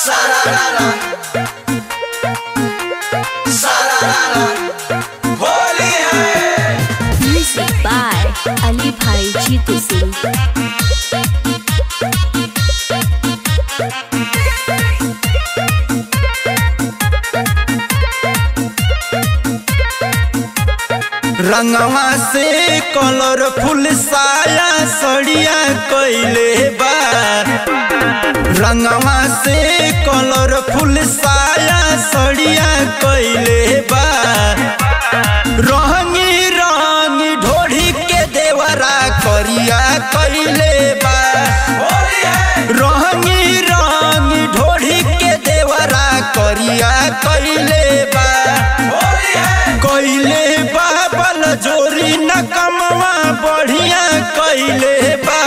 Sararara. Sararara. Holi है Music by Ali Bhai Jeetu Singh. रंगवा से कलरफुल साया सड़िया कैले बा रंगवा से कलरफुल साया सड़िया कैले बा रंगी रंगी ढोढ़ी के देवरा करिया कैले बा होली है रंगी रंगी ढोढ़ी के देवरा करिया कैले बा होली है कैले बा बल जोरी न कमवा बढ़िया कैले बा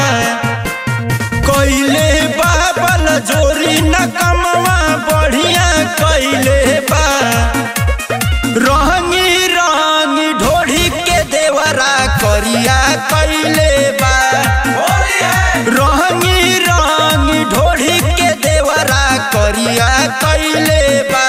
कैले बा बल जोरी न कमवा बढ़िया कैले बा रंगी रंगी ढोढ़ी के देवरा करिया कैले बा होली है रंगी रंगी ढोढ़ी के देवरा करिया कैले बा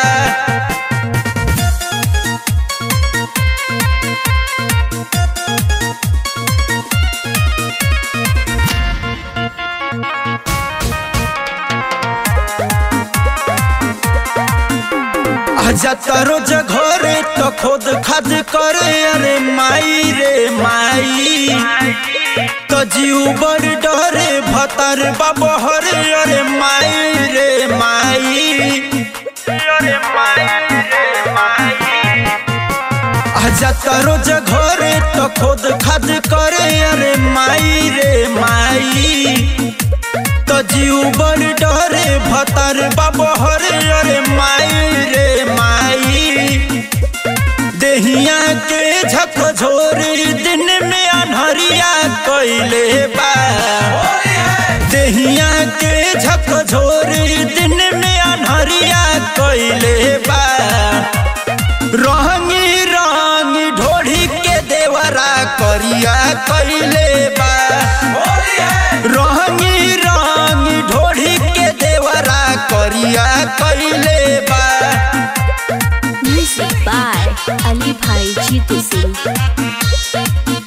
जाता रोज घरे तो खुद खद करे अरे माई रे माई तो जीव बड़ डरे भतर बबहरे अरे माई रे माई अरे माई रे माई जाता रोज घरे तो खुद खद करे अरे माई रे माई तो जीव बड़ डरे भतर बबहरे अरे माई रे माई देहिया के झकझोरी दिन में अनहरिया कैले बा होली है देहिया के झकझोरी दिन में अनहरिया कैले बा रंगी रंगी ढोढ़ी के देवरा करिया कैले बा होली है रंगी रंगी ढोढ़ी के देवरा करिया कैले बा Music by Ali Bhai Jeetu Singh.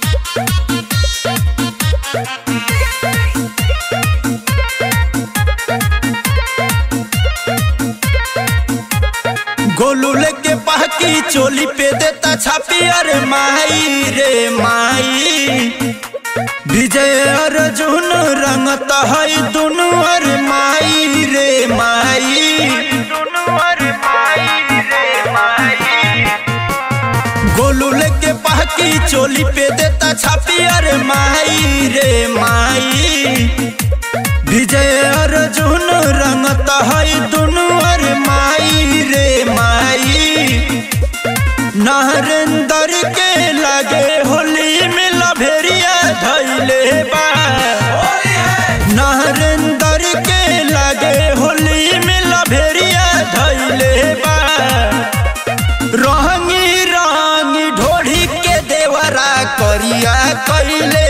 Golu लेके पाकी चोली पे देता छापी अरे माई रे माई विजय अर्जुन रंगत है दुनु अरे माई रे माई गोलू लेके पाकी चोली पे देता छापी अरे माई रे माई विजय अर्जुन रंगत है दुनु अरे माई रे माई नरेंद्र के लगे होली में लभेरिया धैले बा होली है नरेंद्र के लगे होली में लभेरिया धैले बा रंगी रंगी ढोढ़ी के देवरा करिया कैले